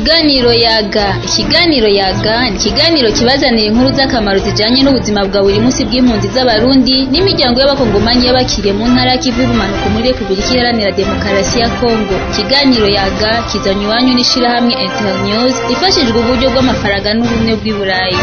Ikiganiro yaga ikiganiro yaga ni ikiganiro kibazanira inkuru z'akamaro zijanye n'ubuzima bwa buri munsi bw'impunzi z'abarundi n'imiryango y'abakongomanyi y'abakiriye mu ntara y'ikivu y'ubumanuko muri repubulika iharanira demokarasi ya kongo ikiganiro yaga kizanywe iwanyu n'ishirahamwe internews ifashijwe uburyo bw'amafaranga n'ubumwe bw'i burayi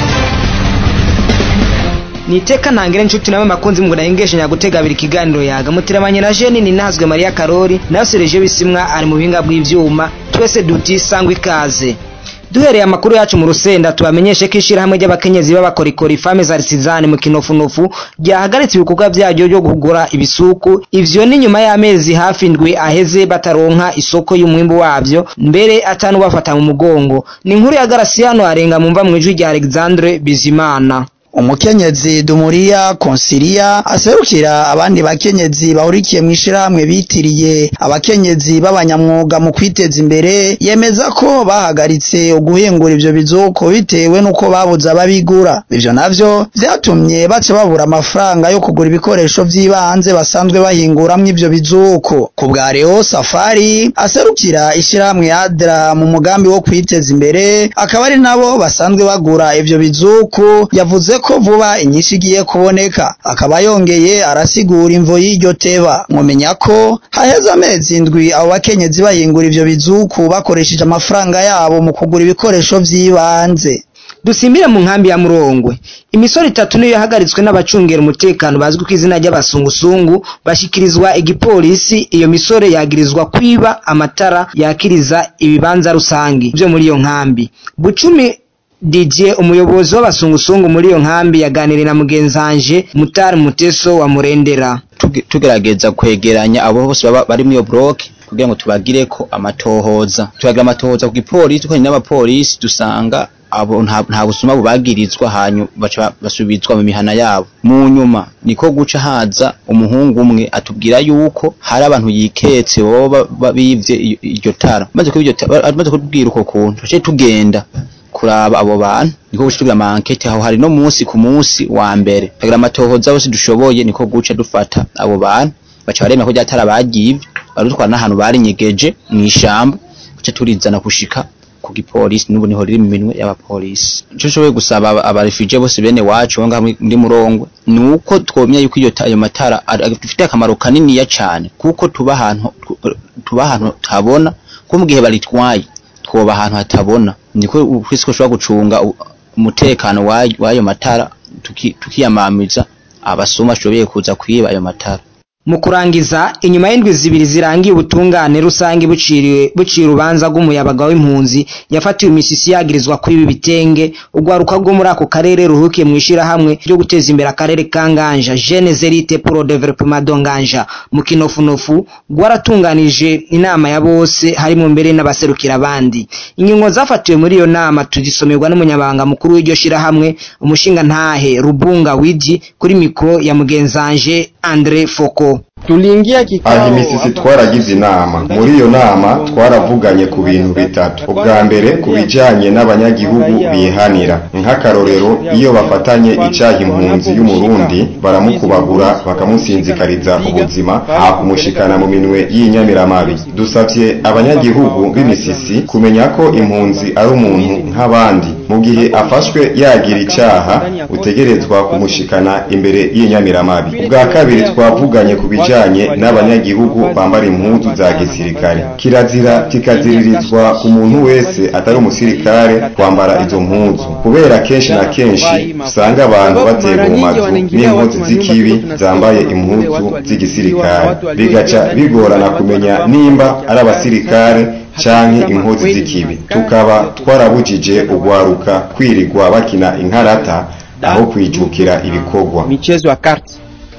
niteka ntangire nshuti nawe makunzi muguna yengeshanya gutega abiri ikiganiro yaga muteramanye na Jeni ni nahazwe Maria Karori nayo Serge Bisimwa ari mu buhinga bw'ivyuma twese duti sangwa ikaze duhereye amakuru yacu mu rusenda tubamenyeshe ko ishirahamwe ry'abakenyezi b'abakorikori fame za risizani mu kinofunofu ryahagaritse ibikorwa vyaryo byo kugura ibisuku ivyo ni nyuma y'amezi hafi ndwi aheze bataronka isoko y'umwimbu wavyo mbere atanu bafata mu mugongo ni inkuru ya Garasiano arenga mumva mu ijwi rya Alexandre Bizimana umukenyezi Dumuriya Konsilia aserukira abandi bakenyezi bahurikiye mu ishirahamwe bitiriye abakenyezi b'abanyamwuga mu kwiteza imbere yemeza ko bahagaritse uguhingura ivyo bizoko bitewe nuko babuze ababigura ivyo navyo vyatumye baca babura amafaranga yo kugura ibikoresho vy'ibanze basanzwe bahinguramwo ivyo bizoko ku bwa Leo Safari aserukira ishirahamwe Adra mu mugambi wo kwiteza imbere akaba ari nabo basanzwe bagura ivyo bizoko yavuze ko vuba inyinshi igiye kuboneka akaba yongeye arasigura imvo y'iryo teba mumenya ko haheze amezi indwi abo bakenyezi bahingura ivyo bizuku bakoresheje amafaranga yabo mu kugura ibikoresho vy'ibanze dusimbire mu nkambi ya Murongwe imisoro itatu niyo yahagaritswe n'abacungera umutekano bazwi ku izina ry'abasungusungu bashikirizwa igipolisi iyo misore yagirizwa kwiba amatara yakiriza ibibanza rusangi byo muri iyo nkambi bucumi Didier umuyobozi w'abasungusungu muri iyo nkambi yaganiriye na mugenzanje Mutari Muteso wa Murendera tugerageza kwegeranya abo bose baba bari muri iyo block kugira ngo tubagire ko amatohoza tubagira amatohoza ku gipolisi kandi n'abapolisi dusanga abo nta busuma bubagirizwa hanyu baca basubizwa mu mihana yabo mu nyuma niko guca haza umuhungu umwe atubwira yuko hari abantu yiketse boba bivye iryo tara maze kubwira uko kuntu tuce tugenda kuraba abo bantu niko guca tugira amankete aho hari no munsi ku munsi wa mbere tugira amatohoza bose dushoboye niko guca dufata abo bantu baca baremera ko ryatara bagivye barutwara n'ahantu barinyegeje mw'ishamba guca turizana gushika ku gipolisi n'ubu niho riri mu minwe y'abapolisi ico nshoboye gusaba abarefugee bose bene wacu ngaha muri Murongwe nuko twomenya yuko iyo ayo matara afite akamaro kaniniya cane kuko tuba ahantu tuba ahantu tabona ko mu gihe baritwaye twoba ahantu hatabona niko kwisi ko ushobora gucunga umutekano w'ayo matara tukiyamamiza abasuma ashoboye kuza kwiba ayo matara mu kurangiza inyuma y'indwi zibiri zirangiye ubutungane rusange buciriwe buciye urubanza rw'umuyabaga w'impunzi yafatiwe imisisi yagirizwa kuri ibi bitenge urwaruka rwo muri ako karere ruhukiye mu ishirahamwe ryo guteza imbere akarere ka Nganja Jeune Zerite pour Développement de Nganja mu kinofunofu rwaratunganije inama ya bose harimo mbere n'abaserukira abandi ingingo zafatiwe muri iyo nama tuzisomerwa n'umunyabanga mukuru w'iryo shirahamwe umushinga ntahe Rubunga Wiji kuri mikro ya mugenzanje Andre Foko tuliingia kikao aha imisisi twaragize inama muri iyo nama twaravuganye ku bintu bitatu ubwa mbere ku bijanye n'abanyagihugu bihanira nk'akarorero iyo bafatanye icaha impunzi y'umurundi baramukubagura bakamusinzikariza ubuzima aha kumushikana mu minwe y'inyamiramabi dusavye abanyagihugu b'imisisi kumenya ko impunzi ari umuntu nk'abandi mu gihe afashwe yagira icaha utegerezwa kumushikana imbere y'inyamiramabi ubwa kabiri twavuganye ku bijanye bijanye n'abanyagihugu bambara impuzu za gisirikare kirazira kikaziririzwa ku muntu wese atari umusirikare kwambara izo mpuzu kubera kenshi na kenshi usanga abantu baterwa mu mazu n'inkozi z'ikibi zambaye impuzu z'igisirikare bigaca bigorana kumenya nimba ari abasirikare canke inkozi z'ikibi tukaba twarabujije ugwaruka kwirirwa bakina inkarata aho kwijukira ibikorwa michezo ya karti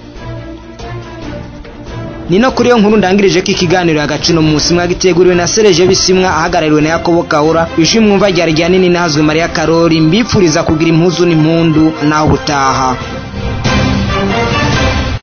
ni no kuri iyo nkuru ndangirije ko ikiganiro hagati no munsi mwagiteguriwe na Serge Bisimwa ahagarariwe na Yakobo Kaura ijwi mwumva ryari rya nini nahazwe Maria Karori mbipfuriza kugira impuzu n'impundu naho butaha